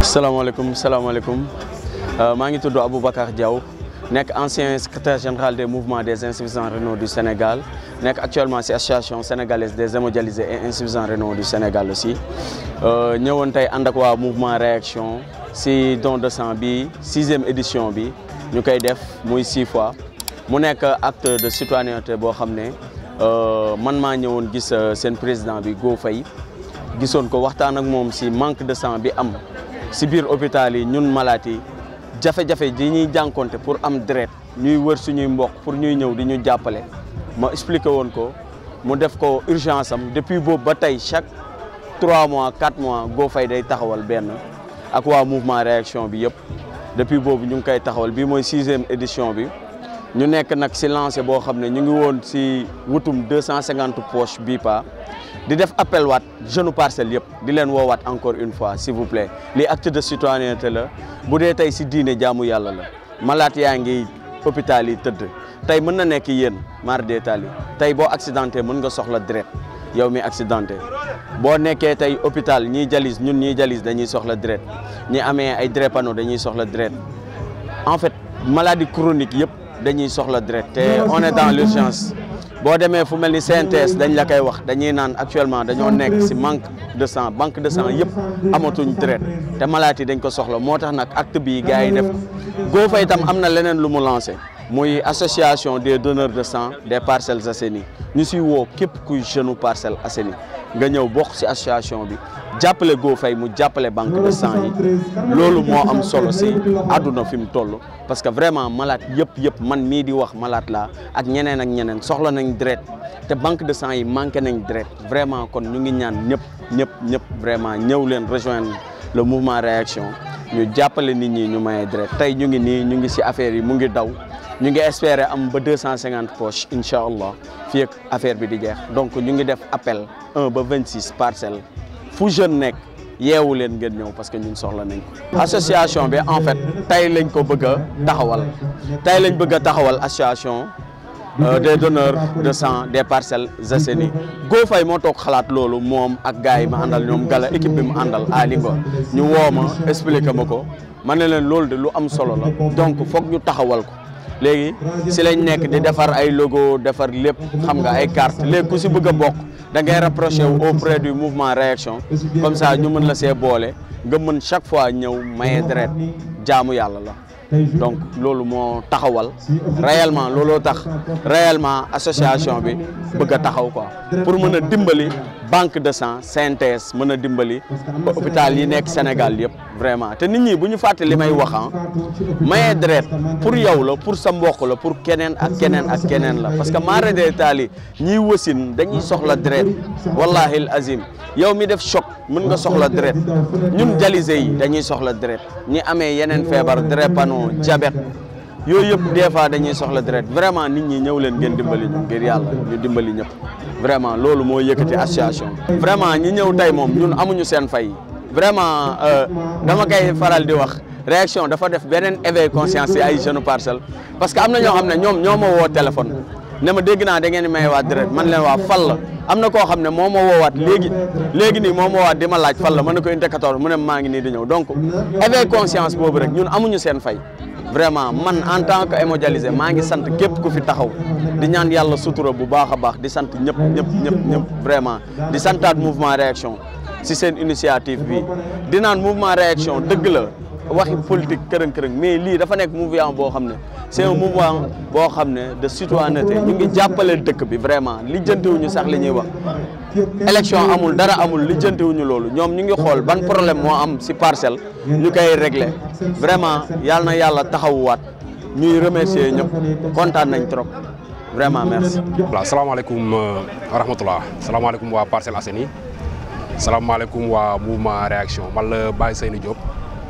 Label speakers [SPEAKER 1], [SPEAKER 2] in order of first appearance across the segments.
[SPEAKER 1] salaamaaleykum salaamaaleykum maa ngi tudd Aboubacar Diaw nekk ancien secrétaire général des mouvements des insuffisants rénaux du Sénégal nekk actuellement ci association sénégalaise des hémodialysés et insuffisants rénaux du Sénégal aussi ñëwoon tey ànd ak waa mouvement réaction ci don de sang bi sixième édition bi ñu koy def muy six fois mu nekk acte de citoyenneté boo xam ne man maa ñëwoon gis seen président bi Go Faye gisoon ko waxtaan ak moom ci manque de sang bi am ci biir hôpital yi ñun malaat yi jafe-jafe ji ñuy jànkonte pour am deret ñuy wër suñuy mbokk pour ñuy ñëw di ñu jàppale ma expliqué woon ko mu def ko urgence am depuis boobu ba tey chaque trois mois quatre mois Go Faye day taxawal benn ak waa mouvement réaction bi yëpp depuis boobu ñu ngi koy taxawal bii mooy sixième édition bi ñu nekk nag ci lancé boo xam ne ñu ngi woon ci wutum deux cent cinquante poches bii pa di def appel waat jeune parcelle yëpp di leen woowaat encore une fois s'il vous plaît lii acte de citoyenneté la bu dee tey ci diine jaamu yàlla la malaat yaa ngi hôpital yi tëdd tey mën na nekk yéen mar détail yi tey boo accidenté mën nga soxla deret yow mi accidenté boo nekkee tey hôpital ñiy jalis ñun ñiy jalis dañuy soxla deret ñi amee ay drépano dañuy soxla deret en fait maladie chronique yëpp dañuy soxla deret te on est dans l'urgence boo demee fu mel ni CNTS dañ la koy wax dañuy naan actuellement dañoo nekk ci manque de sang banque de sang yëpp amatuñ deret te malade yi dañ ko soxla moo tax nag acte bii gars yi def Go Faye itam am na leneen lu mu lancé muy association des donneurs de sang des Parcelles Assainies ñu ci woo képp kuy jeune Parcelles Assainies nga ñëw bokk ci association bi jàppale Go Faye mu jàppale banque de sang yi loolu moo am solo ci àdduna fi mu toll parce que vraiment malade yëpp yëpp man mii di wax malade laa ak ñeneen ak ñeneen soxla nañ deret te banque de sang yi manqué nañ deret vraiment kon ñu ngi ñaan ñëpp ñëpp ñëpp vraiment ñëw leen rejoindre le mouvement réaction ñu jàppale nit ñi ñu maye deret tey ñu ngi nii ñu ngi ci affaire yi mu ngi daw ñu ngi espérer am ba deux cent cinquante poches incha allah fii ak affaire bi di jeex donc ñu ngi def appel un ba vingt six parcelles fu jeune nekk yeewu leen ngeen ñëw parce que ñun soxla nañ ko. association bi en fait tey lañ ko bëgg a taxawal tey lañ bëgg a taxawal association des donneurs de sang des Parcelles Assainies Go Faye moo toog xalaat loolu moom ak gars yi ma àndal ñoom gala équipe bi mu àndal Ali Ngo ñu woo ma expliqué ma ko ma ne leen loolu de lu am solo la donc foog ñu taxawal ko. léegi si lañ nekk di defar ay logo defar lépp xam nga ay carte léegi ku si bëgg a bokk da ngay rapproché wu auprès du mouvement réaction comme ça ñu mën la see boole nga mën chaque fois ñëw maye deret jaamu yàlla la donc loolu moo taxawal réellement looloo tax réellement association bi bëgg a taxaw quoi pour mën a dimbali banque de sang CNTS mën a dimbali hôpital yi nekk Sénégal yëpp vraiment te nit ñi bu ñu fàtte li may wax maye deret pour yow la pour sa mbokk la pour keneen ak keneen ak keneen la parce que mara détail yi ñiy wasin dañuy soxla deret wallahi al azim yow mi def choc mën nga soxla deret ñun dialysé yi dañuy soxla deret ñi amee yeneen feebar drépano diabète yooyu yëpp des fois dañuy soxla deret vraiment nit ñi ñëw leen ngeen dimbali ñu ngir yàlla ñu dimbali ñëpp vraiment loolu moo yëkkati association vraiment ñi ñëw tey moom ñun amuñu seen fay vraiment dama koy faral di wax réaction dafa def beneen éveil conscience ci ay jeunes parcelles parce que am na ñoo xam ne ñoom ñoo ma woo téléphone ne ma dégg naa da ngeen di may waat deret man leen waa fal la am na koo xam ne moo ma woowaat léegi léegi nii moo ma woowaat di ma laaj fal la mën na ko inte 14 mu ne maa ngi nii di ñëw donc éveil conscience boobu rek ñun amuñu seen fay vraiment man en tant que hémodialysé maa ngi sant képp ku fi taxaw di ñaan yàlla sutura bu baax a baax di sant ñëpp ñëpp ñëpp ñëpp vraiment di santaat mouvement réaction si seen initiative bi di naan mouvement réaction dëgg la waxi politique kërëng kërëng mais lii dafa nekk mouvement boo xam ne c'est un mouvement boo xam ne de citoyenneté ñu ngi jàppale dëkk bi vraiment lijjantiwuñu sax li ñuy wax élection amul dara amul lijjantiwuñu loolu ñoom ñu ngi xool ban problème moo am ci parcelle ñu koy régler vraiment yàlla na yàlla taxawuwaat ñuy remercier ñëpp kontaan nañ trop vraiment merci.
[SPEAKER 2] voilà salaamaaleykum wa rahmatulah salaamaaleykum waa Parcelles Assainies salaamaaleykum waa mouvement réaction man la Baye Seyni Diop.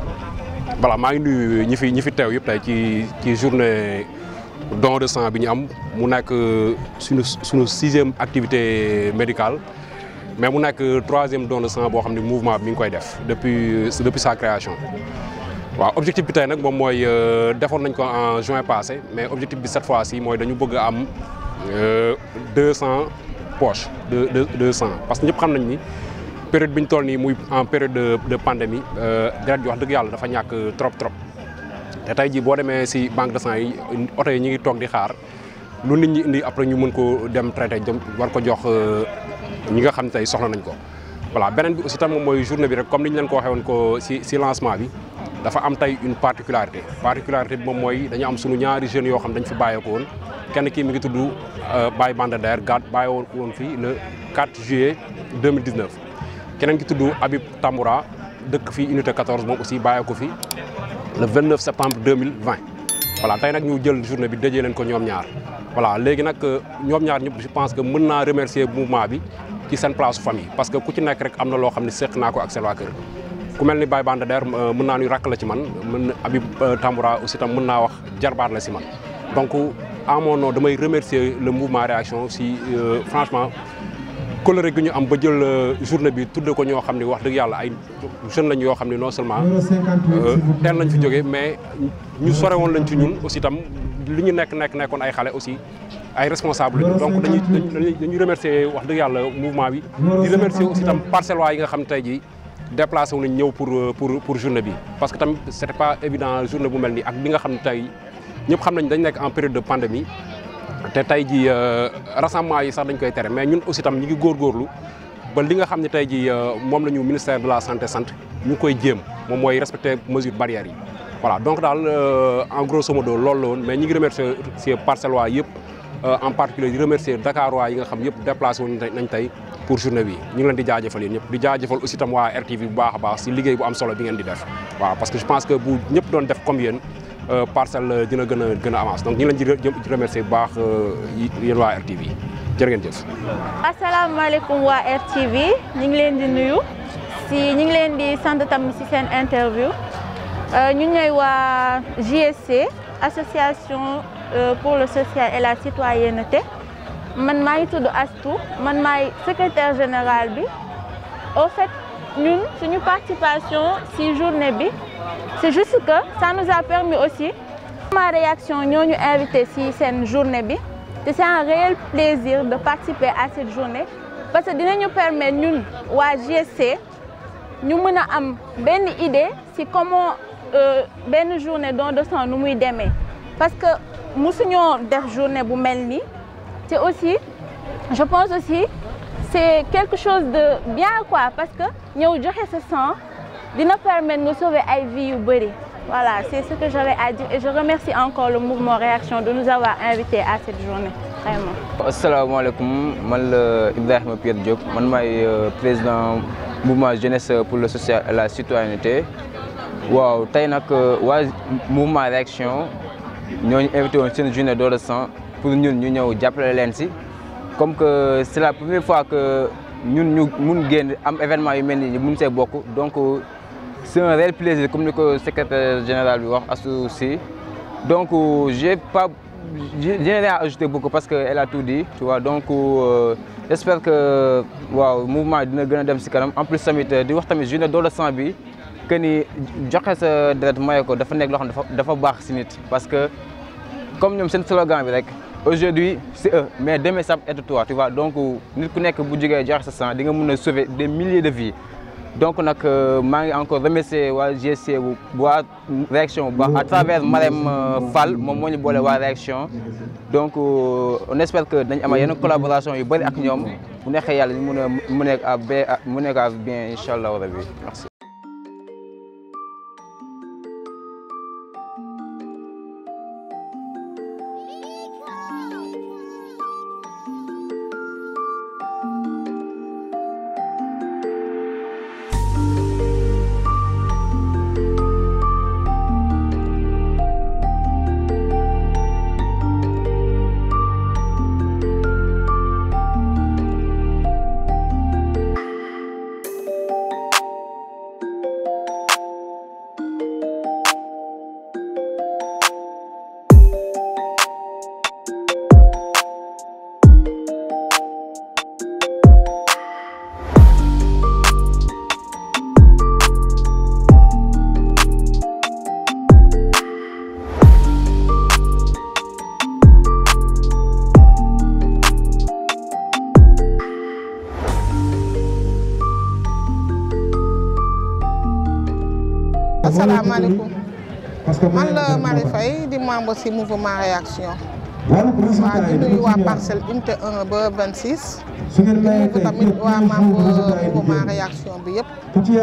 [SPEAKER 2] voilà maa ngi nuyu ñi fi ñi fi teew yëpp tey ci ci journée don de sang bi ñu am mu nekk suñu suñu sixième activité médicale mais mu nekk troisième don de sang boo xam ne mouvement bi mi ngi koy def depuis depuis sa création. waaw objectif bi tey nag moom mooy defoon nañ ko en juin passé mais objectif bi cette fois-ci mooy dañu bëgg a am deux cent poches de de deux cent parce que ñëpp xam nañ ni période bi ñu toll nii muy en période de de pandémie deret ji wax dëgg yàlla dafa ñàkk trop trop te tey jii boo demee si banque de sang yi oto yi ñu ngi toog di xaar lu nit ñi indi après ñu mën ko dem traité jëm war ko jox ñi nga xam ne tey soxla nañ ko. voilà beneen bi aussi tam moom mooy journée bi rek comme ni ñu leen ko waxee woon ko si si lancement bi dafa am tey une particularité particularité bi moom mooy dañu am sunu ñaari jeunes yoo xam dañ fi bàyyeekoo woon kenn kii mi ngi tudd Baye Bandader gaat bàyyi woon fii le 4 juillet 2019 keneen ki tudd Habib Tamboura dëkk fii unité 14 moom aussi bàyyee ko fi le 29 septembre 2020 voilà tey nag ñu jël journée bi dajee leen ko ñoom ñaar voilà léegi nag ñoom ñaar ñëpp je pense que mën naa remercier mouvement bi ci seen place famille parce que ku ci nekk rek am na loo xam ne seq naa ko ak seen waa kër ku mel ni Baye Bandader mën naa ni rakk la ci man mën Habib Tamboura aussi tam mën naa wax jarbaat la si man donc à mon nom damay remercier le mouvement réaction si franchement coloré gi ñu am ba jël journée bi tudde ko ñoo xam ne wax dëgg yàlla ay jeunes lañ yoo xam ne non seulement teel nañ fi jógee mais ñu sore woon lañ ci ñun aussi tam li ñu nekk nekk nekkoon ay xale aussi ay responsable lañu donc dañuy dañuy dañuy remercier wax dëgg yàlla mouvement bi di remercier aussi tam parcelles waa yi nga xam tey jii déplacé wu nañ ñëw pour pour pour journée bi parce que tamit c'était pas évident journée bu mel nii ak bi nga xam ne tey ñëpp xam nañ dañ nekk en période de pandémie te tey jii rassemblement yi sax dañ koy tere mais ñun aussi tam ñu ngi góorgóorlu ba li nga xam ne tey jii moom la ñu ministère de la santé sant ñu ngi koy jéem moom mooy respecter mesures barrières yi voilà donc daal en grosso modo loolu la woon mais ñi ngi remercier si parcelles waa yëpp en particulier di remercier Dakar waa yi nga xam yëpp déplacé woon nañ tey pour journée bi ñu ngi leen di jaajëfal yéen ñëpp di jaajëfal aussi tam waa RTV bu baax a baax si liggéey bu am solo bi ngeen di def waaw parce que je pense que bu ñëpp doon def comme yéen parcelle dina gën a gën a avance donc ñu ngi leen di remercier bu baax yéen waa RTV jërë ngeen jëf.
[SPEAKER 3] asalaamaaleykum waa RTV ñu ngi leen di nuyu si ñu ngi leen di sant tamit si seen interview ñu ñooy waa JSC association pour le social et la citoyenneté man maa ngi tudd Astou man maay secrétaire général bi au fait ñun suñu participation si journée bi c'est juste que ça nous a permis aussi ma réaction ñoo ñu invité si seen journée bi te c'est un réel plaisir de participer à cette journée parce que dinañu permettre ñun waa GSC ñu mën a am benn idée si comment benn journée don de sang nu muy demee parce que musuñoo def journée bu mel nii te aussi je pense aussi c'est quelque chose de bien quoi parce que ñëw joxe sa sang dina permettre nga sauver ay vies yu bëri voilà c'est ce que j'avais à dire et je remercie encore le mouvement Réaction de nous avoir invités à cette journée vraiment.
[SPEAKER 4] asalaamaaleykum man la Ibrahima Pierre Diop man maay président mouvement jeunesse pour le social et la citoyenneté waaw tey nag waa mouvement Réaction ñooñu invité woon seen journée don de sang pour ñun ñu ñëw jàppale leen si comme que c'est la première fois que ñun ñu mun génn am événement yu mel nii ñu mun see bokk donc c'est un réel plaisir comme ni ko secrétaire général bi wax Assou Sy donc j'ai pas j'ai rien à ajouter beaucoup parce que elle a tout dit tu vois donc euh, j'espère que waaw mouvement dina gën a dem si kanam en plus tamit di wax tamit journée don de sang bi que ni joxe sa deret maye ko dafa nekk loo xam dafa dafa baax si nit parce que comme ñoom seen slogan bi rek aujourd'hui c'est eux mais demain ça peut être toi tu vois donc nit ku nekk bu jógee joxe sa sang di nga mën a sauver des milliers de vies donc nag maa ngi encore remercier waa GSC bu waa réaction bu baax à travers Marème Fall moom moo ñu boole waa réaction donc on espère que dañ am yenn collaboration yu bëri ak ñoom bu neexee yàlla ñu mun a mu nekk à bien mu nekk à bien incha allah rabi merci.
[SPEAKER 5] asalaamaaleykum man la Marie Faye di membre ci mouvement réaction waaw di nuyu waa parcelle unité 1 ba 26 di nuyu tamit waa membre mouvement réaction bi yëpp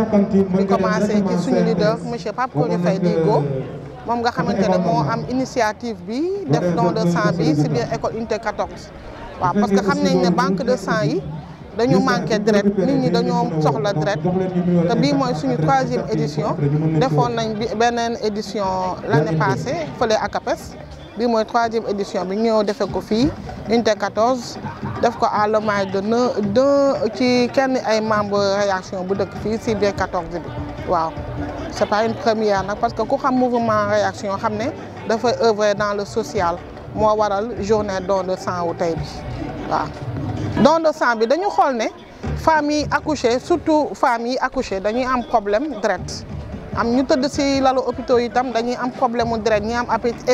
[SPEAKER 5] di commencé ci suñu leader monsieur Pape Kory Faye Digo moom nga xamante ne moo am initiative bi def don de sang bi ci biir école unité 14 waaw parce que xam nañ ne banque de sang yi dañu manqué deret nit ñi dañoo soxla deret te bii mooy suñu troisième édition defoon nañ bi beneen édition l'année passée fële akapes bii mooy troisième édition bi ñëw defee ko fii unité 14 def ko à l'hommage de ne de ci kenn ay membre réaction bu dëkk fii si biir 14 bi waaw c'est pas une première nag parce que ku xam mouvement réaction xam ne dafay œuvrer dans le social moo waral journée don de sang wu tey bi waaw don de sang bi dañu xool ne femmes yi accouché surtout femmes yi accouché dañuy am problème deret am ñu tëdd ci lalu hôpitaux yi tam dañuy am problème mu deret ñi am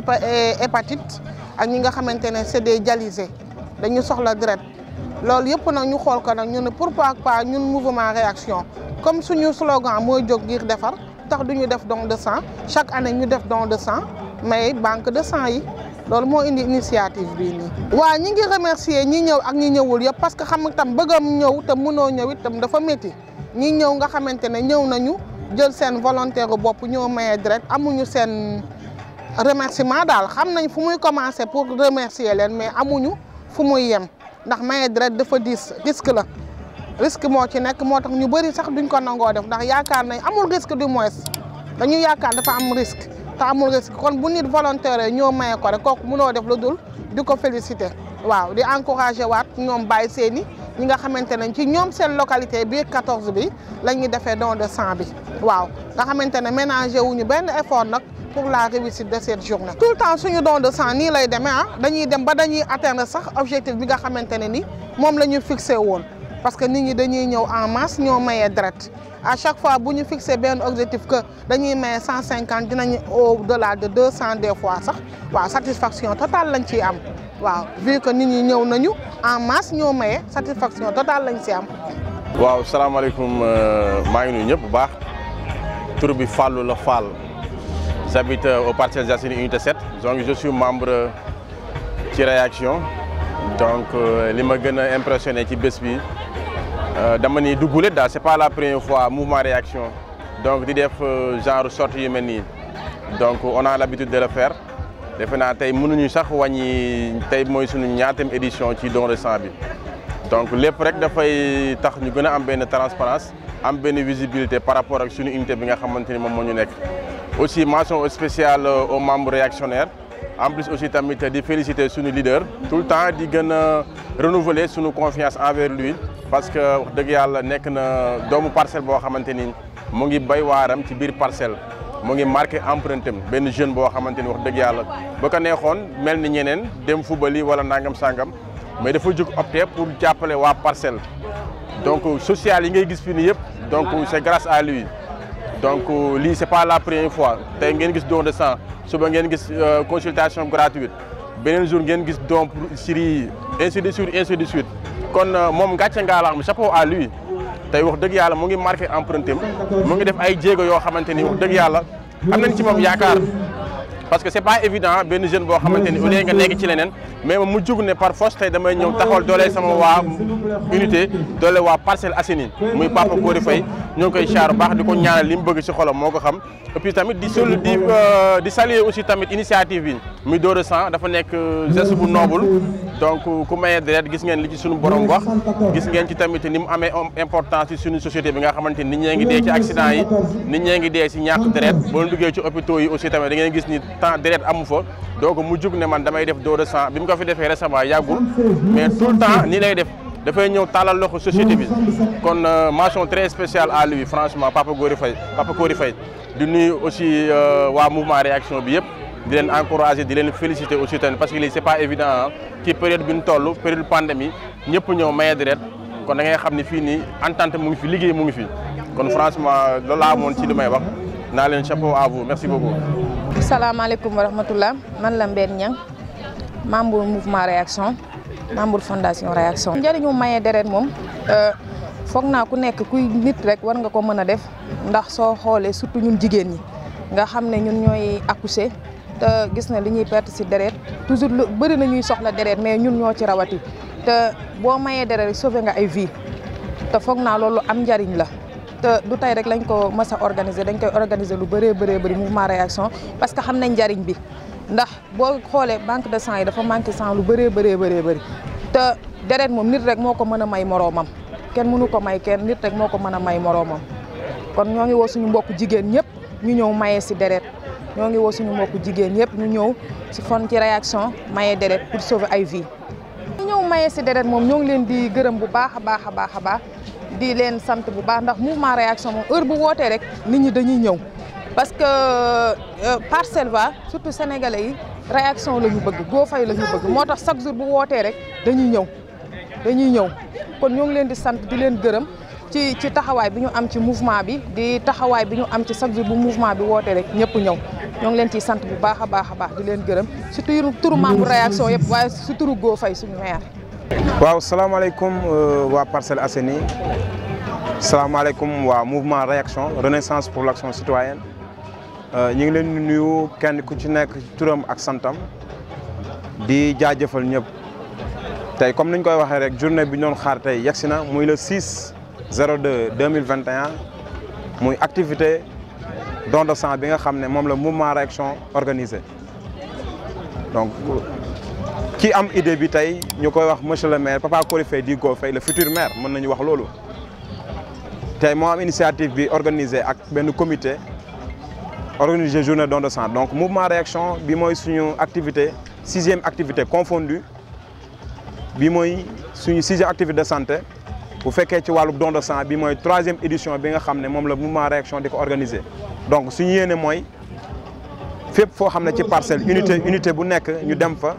[SPEAKER 5] hépatite ak ñi nga xamante ne c'est des dialysés dañu soxla deret loolu yëpp nag ñu xool ko nag ñu ne pourquoi pas ñun mouvement réaction comme suñu slogan mooy jóg ngir defar tax duñu def don de sang chaque année ñu def don de sang mais banque de sang yi loolu moo indi initiative bii nii. waaw ñi ngi remercier ñi ñëw ak ñi ñëwul yëpp parce que xam nga tam bëggam ñëw te mënoo ñëw itam dafa métti ñi ñëw nga xamante ne ñëw nañu jël seen volontaire bopp ñëw maye deret amuñu seen remerciement daal xam nañ fu muy commencer pour remercier leen mais amuñu fu muy yem ndax maye deret dafa diis risque la risque moo ci nekk moo tax ñu bëri sax duñ ko nangoo def ndax yaakaar nañ amul risque du moins dañu yaakaar dafa am risque. te amul risque kon bu nit volontaire ñoo maye ko rek kooku mënoo def lu dul di ko féliciter waaw di encourager waat ñoom bàyyi seeni ñi nga xamante ne ci ñoom seen localité biir 14 bi la ñuy defee don de sang bi waaw nga xamante ne ménager wuñu benn effort nag pour la réussite de cette journée. tout le temps suñu don de sang nii lay demee ah dañuy dem ba dañuy atteindre sax objectif bi nga xamante ne ni moom la ñu fixé woon parce que nit ñi dañuy ñëw en masse ñoo mayee deret à chaque fois bu ñu fixé benn objectif que dañuy maye cent cinquante dinañ au delà de deux cent des fois sax waaw satisfaction totale lañ ciy am waaw vu que nit ñi ñëw nañu en masse ñoo maye satisfaction totale lañ ci am.
[SPEAKER 6] waaw salaamaaleykum maa ngi nuyu ñëpp bu baax tur bi Fallou la Fall j'habite au Parcelles Assainies unité 7 donc je suis membre ci réaction donc li ma gën a impressionné ci bés bi. dama ni duggule daal c'est pas la première fois mouvement réaction donc di def genre sortie yu mel nii donc on a l'habitude de le faire defe naa tey mënuñu sax wàññi tey mooy suñu ñaatam édition ci don de sang bi donc lépp rek dafay tax ñu gën a am benn transparence am benn visibilité par rapport ak suñu unité bi nga xamante ni moom moo ñu nekk aussi mention spéciale aux membres réactionnaires en plus aussi tamit di féliciter suñu leader tout le temps di gën a renouveler suñu confiance envers lui parce que wax dëgg yàlla nekk na doomu parcelle boo xamante ni mu ngi bay waaram ci biir parcelle mu ngi marqué empreinte am benn jeune boo xamante ni wax dëgg yàlla ba ko neexoon mel ni ñeneen dem fubali wala nangam sangam mais dafa jóg opté pour jàppale waa parcelle donc social yi ngay gis fii nii yëpp donc c'est grâce à lui donc lii c'est pas la première fois tey ngeen gis don de sang suba ngeen gis consultation gratuite beneen jour ngeen gis don pour Syrie ainsi de suite ainsi de suite kon moom gàcce ngaalaam chapeau à lui tey wax dëgg yàlla mu ngi marqué empreinte am mu ngi def ay jéego yoo xamante ni wax dëgg yàlla am nañ ci moom yaakaar parce que c'est pas évident benn jeune boo xamante ni au lieu nga nekk ci leneen mais mu jug ne par force tey damay ñëw taxawal doole sama waa unité doole waa Parcelles Assainies muy Papa Kory Faye ñoo ngi koy xaar baax di ko ñaanal li mu bëgg ci xolam moo ko xam et puis tamit di sol di di saluer aussi tamit initiative bi muy don de sang dafa nekk geste bu noble donc ku maye deret gis ngeen li ci suñu borom wax gis ngeen ci tamit ni mu amee importance ci suñu société bi nga xamante ni nit ñee ngi dee ci accident yi nit ñee ngi dee ci ñàkk deret boo duggee ci hôpitaux yi aussi tamit da ngeen gis ni temps deret amu fa donc mu jug ne man damay def don de sang bi mu ko fi defee récemment yàggul mais tout le temps nii lay def dafay ñëw tàllal loxo société bi kon mention très spéciale à lui franchement Papa Kory Faye Papa Kory Faye di nuyu aussi waa mouvement réaction bi yëpp di leen encourager di leen féliciter aussi tamit parce que lii c'est pas évident ah ci période bi ñu toll période pandémie ñëpp ñëw maye deret kon da ngay xam ne fii nii entente mu ngi fi liggéey mu ngi fi kon franchement loolu laa amoon ci li may wax naa leen chapeau à vous merci beaucoup.
[SPEAKER 7] salaamaaleykum wa rahmatullah man la Mbène Niang membre mouvement réaction membre fondation réaction. njëriñu maye deret moom foog naa ku nekk kuy nit rek war nga ko mën a def ndax soo xoolee surtout ñun jigéen ñi nga xam ne ñun ñooy accoucher te gis na li ñuy perte si deret toujours lu bëri na ñuy soxla deret mais ñun ñoo ci rawati te boo mayee deret rek sauver nga ay vie te foog naa loolu am njariñ la te du tey rek lañ ko mës a organiser dañ koy organiser lu bëree bëree bëri mouvement réaction parce que xam nañ njariñ bi ndax boo xoolee banque de sang yi dafa manqué sang lu bëree bëree bëree bëri te deret moom nit rek moo ko mën a may moroomam kenn mënu ko may kenn nit rek moo ko mën a may moroomam kon ñoo ngi woo suñu mbokku jigéen ñëpp ñu ñëw maye si deret ñoo ngi woo suñu mbokku jigéen ñëpp ñu ñëw si fon ci réaction maye deret pour sauver ay vie ñu ñëw maye si deret moom ñoo ngi leen di gërëm bu baax a baax a baax a baax di leen sant bu baax ndax mouvement réaction moom heure bu wootee rek nit ñi dañuy ñëw parce que parcelle va surtout sénégalais yi réaction la ñu bëgg goo fay la ñu bëgg moo tax chaque jour bu wootee rek dañuy ñëw dañuy ñëw kon ñoo ngi leen di sant di leen gërëm ci ci taxawaay bi ñu am ci mouvement bi di taxawaay bi ñu am ci chaque jour bu mouvement bi wootee rek ñëpp ñëw ñoo ngi leen ciy sant bu baax a baax a baax di leen gërëm surtout turu membre réaction yëpp waaye su turu goo fay suñu maire
[SPEAKER 8] waaw salaamaaleykum waa Parcelles Assainies salaamaaleykum waa mouvement réaction renaissance pour l' action citoyenne ñu ngi leen di nuyu kenn ku ci nekk turam ak santam di jaajëfal ñëpp tey comme ni ñu koy waxee rek journée bi ñu doon xaar tey yegsi na muy le 6 02 2021 muy activité don de sang bi nga xam ne moom la mouvement réaction organisé donc ki am idée bi tey ñu koy wax monsieur le maire Papa Kory Faye di Go Faye le futur maire mën nañu wax loolu tey moo am initiative bi organisé ak benn comité organisé journée don de sang donc mouvement réaction bi mooy suñu activité sixième activité confondue bi mooy suñu sixième activité de santé bu fekkee ci wàllu don de sang bi mooy troisième édition bi nga xam ne moom la mouvement réaction di ko organisé donc suñu yéene mooy fépp foo xam ne ci parcelle unité unité bu nekk ñu dem fa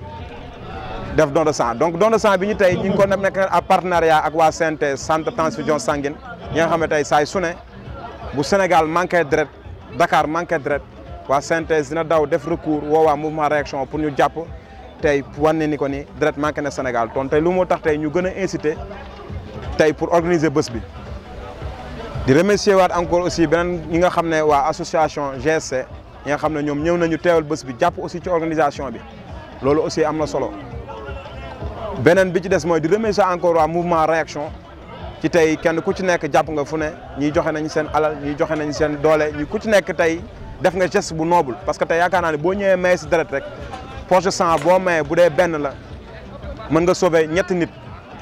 [SPEAKER 8] def don de sang donc don de sang bi ñu tey ñu ngi ko nekk en partenariat ak waa CNT centre transfusion sanguine ñi nga xam ne tey saay su ne bu Sénégal manqué deret Dakar manqué deret waa CNT dina daw def recours woo waa mouvement réaction pour ñu jàpp tey wane ni ko ni deret manqué na Sénégal ton tey lu moo tax tey ñu gën a incité tey pour organiser bés bi di remercier waat encore aussi beneen ñi nga xam ne waa association GSC ñi nga xam ne ñoom ñëw nañu teewal bés bi jàpp aussi ci organisation bi loolu aussi am na solo beneen bi ci des mooy di remercier encore waa mouvement réaction ci tey kenn ku ci nekk jàpp nga fu ne ñiy joxe nañ seen alal ñiy joxe nañ seen doole ñi ku ci nekk tey def nga geste bu noble parce que tey yaakaar naa ne boo ñëwee maye si deret rek poche de sang boo maye bu dee benn la mën nga sauver ñetti nit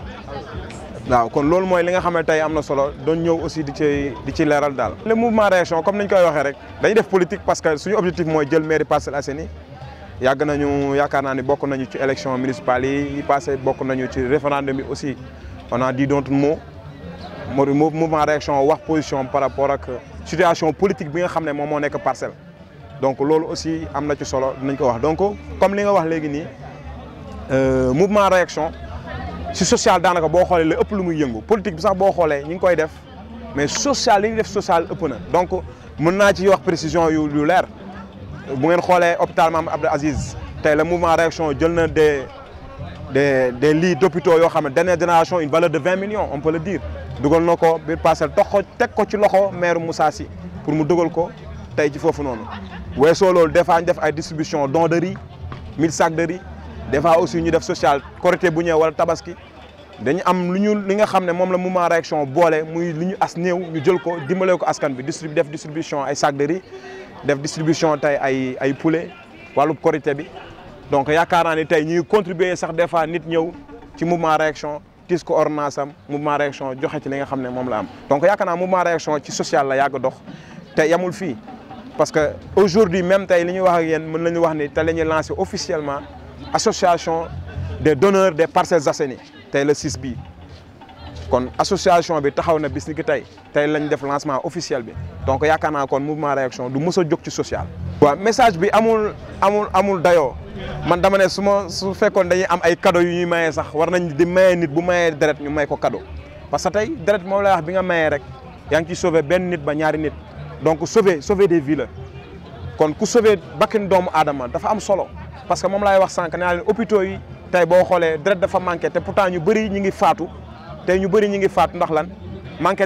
[SPEAKER 8] waaw kon loolu mooy li nga xam ne tey am na solo doon ñëw aussi di ci di ci leeral daal. le mouvement réaction comme ni ñu koy waxee rek dañuy def politique parce que suñu objectif mooy jël mairie Parcelles Assainies yàgg nañu yaakaar naa ni bokk nañu ci élection municipale yi yi passé bokk nañu ci référendum bi aussi on a dit d'autres mots mouvement réaction wax position par rapport ak situation politique bi nga xam ne moom moo nekk parcelle donc loolu aussi am na ci solo dinañ ko wax donc comme li nga wax léegi nii mouvement réaction si social daanaka boo xoolee la ëpp lu muy yëngu politique bi sax boo xoolee ñu ngi koy def mais social li ñuy def social ëpp na donc mën naa ci wax précision yu yu leer bu ngeen xoolee hôpital Mame Abdou Aziz tey le mouvement réaction jël na des des des lits d'hôpitaux yoo xam ne dernière génération une valeur de vingt millions on peut le dire dugal na ko biir parcelle tox ko teg ko ci loxo maire Moussa Sy pour mu dugal ko tey ci foofu noonu weesoo loolu des fois ñu def ay distribution don de riz mille sacs de riz des fois aussi ñu def social Korité bu ñëw wala tabaski dañu am lu ñu li nga xam ne moom la mouvement réaction boole muy lu ñu as néew ñu jël ko dimbalee ko askan bi distribu def distribution ay sacs de riz def distribution tey ay ay poulet wàllu Korité bi donc yaakaar naa ni tey ñuy contribuer sax des fois nit ñëw ci mouvement réaction tis ko ordonnance am mouvement réaction joxe ci li nga xam ne moom la am donc yaakaar naa mouvement réaction ci social la yàgg dox te yamul fii parce que aujourd'hui même tey li ñuy wax ak yéen mën nañu wax ni te la ñuy lancé officiellement association des donneurs des Parcelles Assainies tey le 6 bii kon association bi taxaw na bis ni ki tey tey lañ def lancement officiel bi donc yaakaar naa kon mouvement réaction du mës a jóg ci social. waaw message bi amul amul amul dayoo man dama ne su ma su fekkoon dañuy am ay cadeau yu ñuy mayee sax war nañ di maye nit bu mayee deret ñu may ko cadeau parce que tey deret moom lay wax bi nga mayee rek yaa ngi ciy sauver benn nit ba ñaari nit donc sauver sauver des vies la kon ku sauver bakkin doomu aadama dafa am solo parce que moom laay wax sànq nee naa leen hôpitaux yi tey boo xoolee deret dafa manqué te pourtant ñu bëri ñu ngi faatu tey ñu bëri ñu ngi faatu ndax lan manqué deret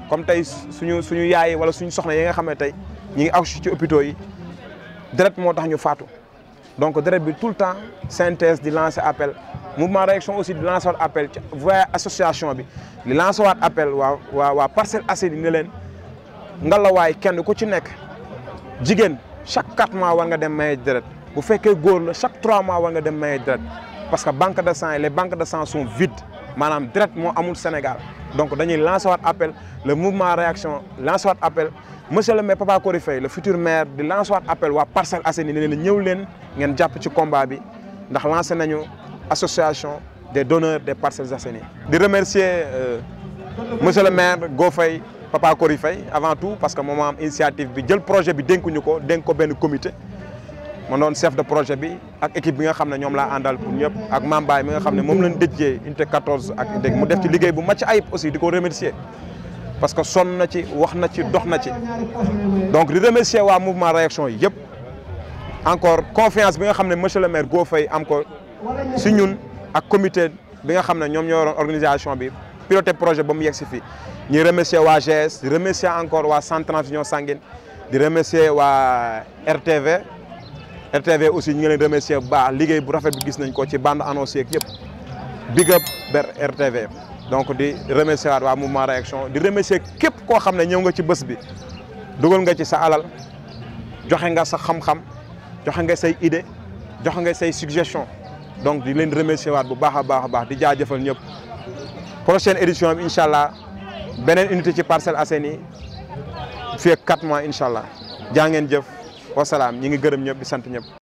[SPEAKER 8] comme tey suñu suñu yaay wala suñu soxna yi nga xam ne tey ñi ngi aw ci hôpitaux yi deret moo tax ñu faatu donc deret bi tout le temps synthèse di lancer appel mouvement réaction aussi di lancer waat appel ci voie association bi di lancer waat appel waa waa waa Parcelles Assainies ne leen ngalawaay kenn ku ci nekk jigéen chaque quatre mois war nga dem maye deret bu fekkee góor la chaque trois mois war nga dem maye deret parce que banque de sang yi les banques de sang sont vides maanaam deret moo amul Sénégal donc dañuy lancer waat appel le mouvement réaction lancer waat appel monsieur le maire Papa Kory Faye le futur maire di lancer waat appel waa Parcelles Assainies ne leen ñëw leen ngeen jàpp ci combat bi ndax lancé nañu association des donneurs des Parcelles Assainies di remercier monsieur le maire Go Faye Papa Kory Faye avant tout parce que moom am initiative bi jël projet bi dénkuñu ko dénk ko benn comité ma doon chef de projet bi ak équipe bi nga xam ne ñoom laa àndal pour ñëpp ak Mambaay mi nga xam ne moom lañ déjee unité 14 ak unité mu def ci liggéey bu macc ayib aussi di ko remercier parce que sonn na ci wax na ci dox na ci donc di remercier waa mouvement réaction yi yëpp encore confiance bi nga xam ne monsieur le maire Go Faye am ko si ñun ak comité bi nga xam ne ñoom ñoo yoroon organisation bi piloté projet ba mu yegg si fii ñuy remercier waa GS di remercier encore waa Centre Transfusion Sanguine di remercier waa RTV RTV aussi ñu ngi leen remercier bu baax liggéey bu rafet bi gis nañ ko ci bande annoncée ak yëpp big up ber RTV donc di remercier waat waa mouvement réaction di remercier képp koo xam ne ñëw nga ci bés bi dugal nga ci sa alal joxe nga sa xam-xam joxe nga say idée joxe nga say suggestion donc di leen remercier waat bu baax a baax a baax di jaajëfal ñëpp prochaine édition bi incha allah beneen unité ci Parcelles Assainies fii ak 4 mois incha allah jaa ngeen jëf wasalaam ñi ngi gërëm ñëpp di sant ñëpp.